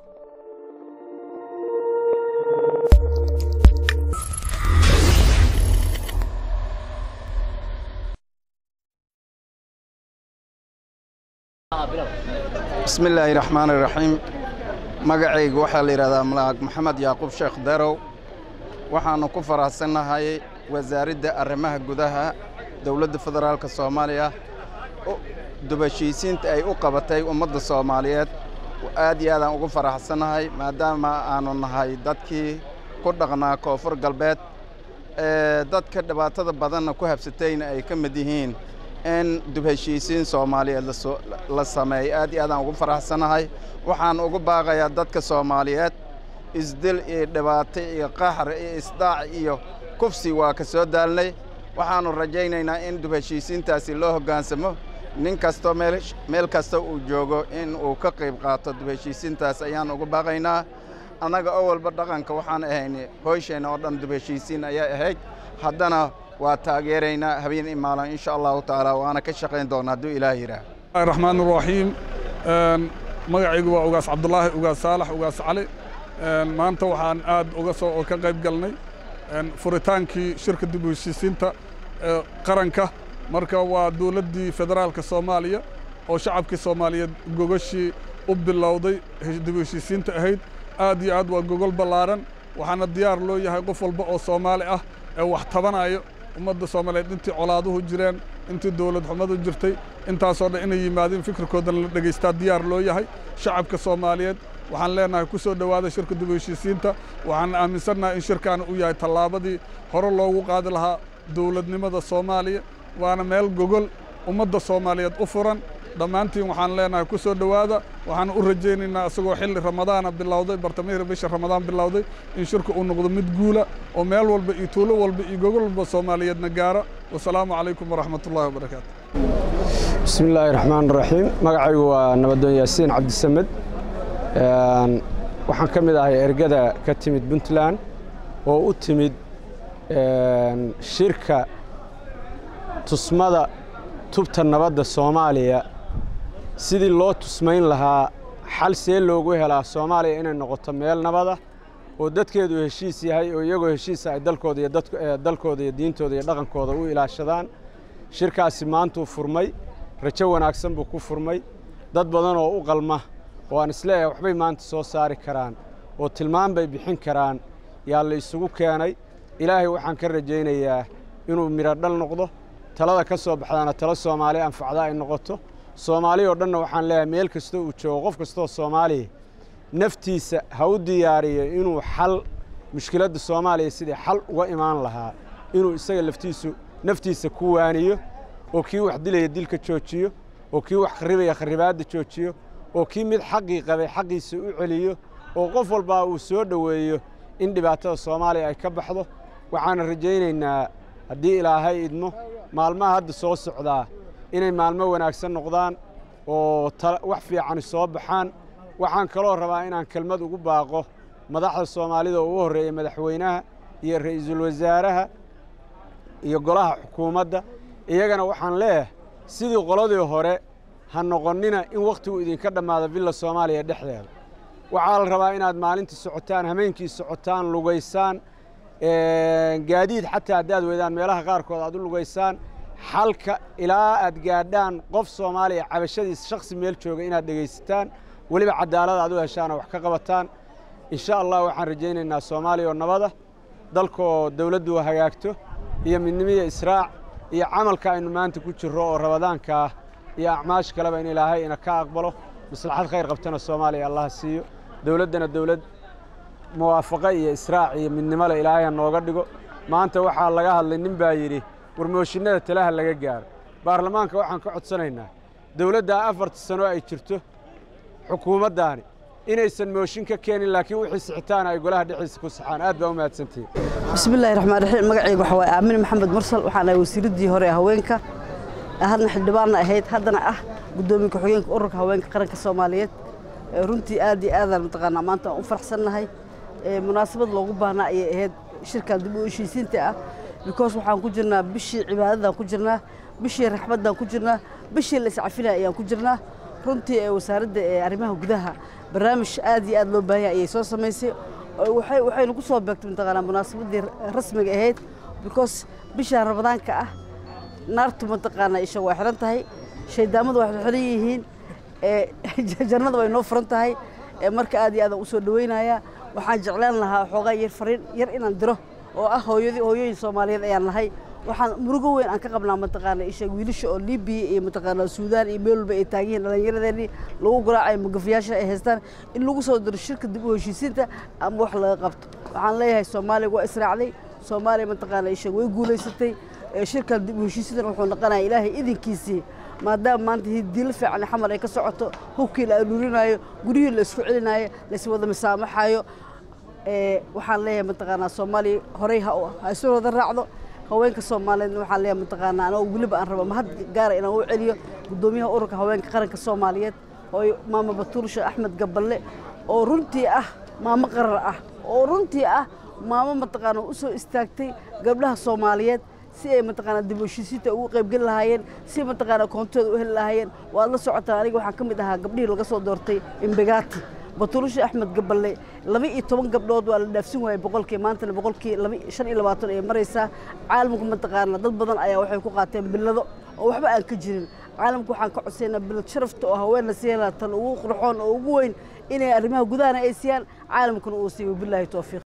bismi illaahi raxmaan iraxiim magacaygu waxaa la yidhahdaa malaag maxamed yacquub sheekh darow waxaannu ku faraxsannahay wasaaradda arrimaha gudaha dowladda federaalka soomaaliya dubashiisiinta ay u qabatay ummadda soomaaliyeed aad iyo aadaan ugu faraxsannahay maadaama aannu nahay dadkii ku dhaqnaa koonfur galbeed ee dadka dhibaatada badanna ku habsatayna ay ka mid yihiin in dubheshiisiin soomaaliyeed la sameeyey aad iyo aadaan ugu faraxsannahay waxaan ugu baaqayaa dadka soomaaliyeed isdil iyo dhibaato iyo qaxar iyo isdaac iyo kufsi waa ka soo daalnay waxaannu rajaynaynaa in dubheshiisiintaasi loo hoggaansamo nin kastoo meel kasta uu joogo in uu ka qayb qaato dubheshiisiintaas ayaan ugu baaqaynaa annaga oo walba dhaqanka waxaan ahayn hoosheenna oo dhan dubheshiisiin ayaa ahayd haddana waa taageeraynaa habeen imaalan insha allahu tacaala waana ka shaqayn doonaa hadduu ilaah yidhaah raxmaan raxiim magacaygu waa ugaas cabdulaahi ugaas saalax ugaas cali maanta waxaan aad uga soo ka qayb galnay furitaankii shirka dib u heshiisiinta qaranka marka waa dowladdii federaalka soomaaliya oo shacabkii soomaaliyeed gogashii u bilowday dib u heshiisiinta ahayd aad iyo aad waa gogol ballaaran waxaana diyaar loo yahay qof walba oo soomaali ah ee wax tabanayo ummadda soomaaliyeed intii colaaduhu jireen intii dowlad xumadu jirtay intaasoo dhan inay yimaadeen fikirkoodana la dhegaystaa diyaar loo yahay shacabka soomaaliyeed waxaan leenahay ku soo dhowaada shirka dib u heshiisiinta waxaan aaminsannahay in shirkaana uu yahay tallaabadii hore loogu qaadi lahaa dowladnimada soomaaliya waana meel gogol ummadda soomaaliyeed u furan dhammaantiin waxaan leenahay ku soo dhowaada waxaan u rajaynaynaa isagoo xilli ramadaana bilowday bartamihii bisha ramadaan bilowday in shirka uu noqdo mid guula oo meel walba iyo tuulo walba iyo gogol walba soomaaliyeedna gaara wasalaamu calaykum waraxmat ullahi wabarakaatu bismi illaahi raxmaan raxiim magacaygu waa nabadoon yaasiin cabdisamed waxaan ka mid ahay ergada ka timid puntland oo u timid shirka tusmada tubta nabadda soomaaliya sidii loo tusmayn lahaa xal see loogu helaa soomaaliya inay noqoto meel nabada oo dadkeedu heshiis yahay oo iyagoo heshiisa ay dalkooda iyo dalkooda iyo diintooda iyo dhaqankooda u ilaashadaan shirkaasi maantuu furmay rajo wanaagsan buu ku furmay dad badan oo u qalma oo aan isleeyahay waxbay maanta soo saari karaan oo tilmaan bay bixin karaan yaa la isugu keenay ilaahay waxaan ka rajaynayaa inuu midho dhal noqdo talada ka soo baxdaana talo soomaali anfacda ay noqoto soomaali oo dhanna waxaan leeyahay meel kastoo uu joogo qof kastoo soomaaliya naftiisa ha u diyaariyo inuu xal mushkiladda soomaaliya sidii xal uga imaan lahaa inuu isaga laftiisu naftiisa ku waaniyo oo kii wax dilaya dilka joojiyo oo kii wax kharribaya kharribaadda joojiyo oo kii mid xaqii qabay xaqiisa u celiyo oo qof walbaa uu soo dhoweeyo in dhibaatada soomaaliya ay ka baxdo waxaana rajaynaynaa haddii ilaahay idmo maalmaha hadda soo socdaa inay maalmo wanaagsan noqdaan oo wax fiicani soo baxaan waxaan kaloo rabaa inaan kelmad ugu baaqo madaxda soomaalida oo ugu horreeya madaxweynaha iyo ra'iisul wasaaraha iyo golaha xukuumadda iyagana waxaan leeyahay sidii qoladii hore ha noqonnina in wakhtigu idinka dhammaado villa soomaaliya dhexdeeda waxaa la rabaa inaad maalintii socotaan hameenkii socotaan lugaysaan gaadiid xataa haddaad weydaan meelaha qaarkood aad u lugaysaan xalka ilaa aad gaadhaan qof soomaaliya cabashadiis shakhsi meel jooga inaad dhegaysataan weliba cadaalad aad u heshaan oo wax ka qabataan insha allah waxaan rajaynaynaa soomaaliya oo nabada dalkoo dawladdu hagaagto iyo midnimiya israac iyo camalka aynu maanta ku jirro oo rabadaanka ah iyo acmaash kaleba in ilaahay ina ka aqbalo maslaxad khayr qabtana soomaaliya allaha siiyo dawladdana dawlad muwaafaqo iyo israac iyo midnimole ilaahay ha nooga dhigo maanta waxaa laga hadlay nin baa yidhi warmooshinnada talaha laga gaaro baarlamaanka waxaan ka codsanaynaa dawladdaa afarta sano ay jirto xukuumaddaani inaysan mooshin ka keenin laakiin wixii sixitaan ay golaha dhexdiisa ku saxaan aad baa u mahadsantihiin bismillahi raxmaan raxiim magacayga waxaa waaye aamin maxamed mursal waxaan ahay wasiiraddii hore ee haweenka hadna xildhibaanna ahayd haddana ah guddoomiye ku-xigeenka ururka haweenka qaranka soomaaliyeed runtii aad iyo aadaan mataqaanaa maanta aan u faraxsannahay munaasabad loogu baahnaa ayay ahayd shirkan dib u heshiisiinta ah because waxaan ku jirnaa bishii cibaadadaan ku jirnaa bishii raxmaddaan ku jirnaa bishii la iscafinaya ayaan ku jirnaa runtii ee wasaaradda ee arrimaha gudaha barnaamij aad iyo aad loo baahanya ayay soo samaysay waxay waxaynu ku soo beegtay mataqaanaa munaasabaddii rasmiga ahayd because bishaan ramadaanka ah naartu mataqaanaa isha waa xiran tahay shaydaamadu waxay xiran yihiin jannada way noo furan tahay marka aad iyo aadaan usoo dhaweynaya waxaan jeclaan lahaa xoogaa yar fariin yar inaan diro oo ah hooyadii hooyooyin soomaaliyeed ayaan nahay waxaan murugo weyn aan ka qabnaa mataqaana isha wiilasha oo libiya iyo mataqaana suudaan iyo meel walba ay taagan yihiin dhallinyaradeennii lagu garaacayo magafayaasha ay haystaan in lagu soo diro shirka dib u heshiisiinta ama wax laga qabto waxaan leeyahay soomaaliya waa israacday soomaaliya mataqaana isha way guulaysatay shirkan dib u heshiisiintan wuxuu noqonaya ilaahay idinkiisii maadaama maanta diilo fiican xamar ay ka socoto hubkii la aruurinaayo guryihii la isku celinaayo lays wada misaamaxayo waxaan leeyahay mataqaanaa soomaaliya horey ha isu wada raacdo haweenka soomaaliyeedna waxaan leeyahay mataqaanaa anoo weliba aan rabo mahad gaara inaan u celiyo guddoomiyaha ururka haweenka qaranka soomaaliyeed oo maama batuursha axmed gaballe oo runtii ah maamo qarar ah oo runtii ah maamo mataqaana u soo istaagtay gabdhaha soomaaliyeed si ay mataqaana dib u heshiisiinta ugu qaybgeli lahaayeen si mataqaana koontooda u heli lahaayeen waad la socotaa aniga waxaan ka mid ahaa gabdhihii laga soo doortay imbegati batuulasha axmed gaballe laba iyo toban gabdhood waa la dhaafsin waayey boqolkii maantana boqolkii laba shan iyo labaatan ay maraysaa caalamku mataqaana dad badan ayaa waxay ku qaateen billado oo waxba aan ka jirin caalamku waxaan ka codsaynaa bilad sharafta oo haweenna siiyana tan ugu qurxoon oo ugu weyn inay arrimaha gudahana ay siiyaan caalamkuna uu siiyo bilaahi towfiiq